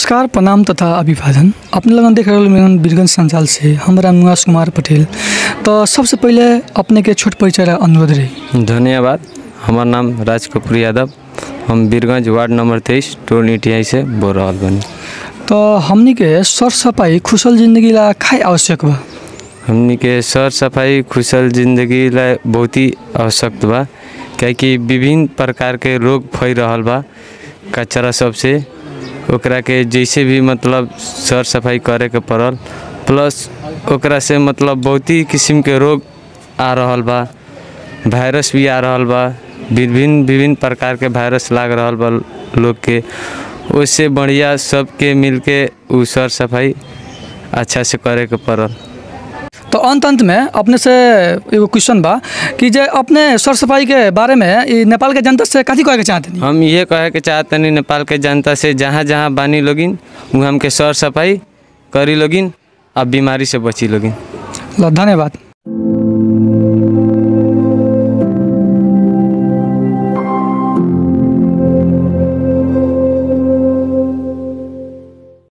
नमस्कार प्रणाम तथा अभिवादन अपने लगन देख रहल मिलन बीरगंज संचाल से हम रामनिवास कुमार पटेल तो सबसे पहले अपने के छोट परिचय ला अनुरोध रही धन्यवाद हमार नाम राज कपूर यादव हम बीरगंज वार्ड नंबर तेईस टोल ईटियाई से बोल रहल बनी तो हमनी के सर सफाई खुशल जिंदगी ला खाए आवश्यक बा हमनी के सर सफाई खुशल जिंदगी ला बहुत ही आवश्यक बा काहेकि विभिन्न प्रकार के रोग फैल रहल बा कचरा सबसे ओकरा के जैसे भी मतलब सर सफाई करे के पड़ल प्लस ओकरा से मतलब बहुत ही किस्म के रोग आ रहल बा वायरस भी आ रहल बा विभिन्न विभिन्न प्रकार के वायरस लाग रहल बा लोग के उससे बढ़िया सबके मिल के उ सर सफाई अच्छा से करे के पड़ल तो अंत अंत में अपने से एगो क्वेश्चन बा कि जे अपने सर सफाई के बारे में ई नेपाल के जनता से कथी कहे के चाहते हम ये कहे के चाहतनी नेपाल के जनता से जहाँ जहाँ बानी लोगिन वहाँ हमके सर सफाई करी लोगिन अब बीमारी से बची लोगिन ल धन्यवाद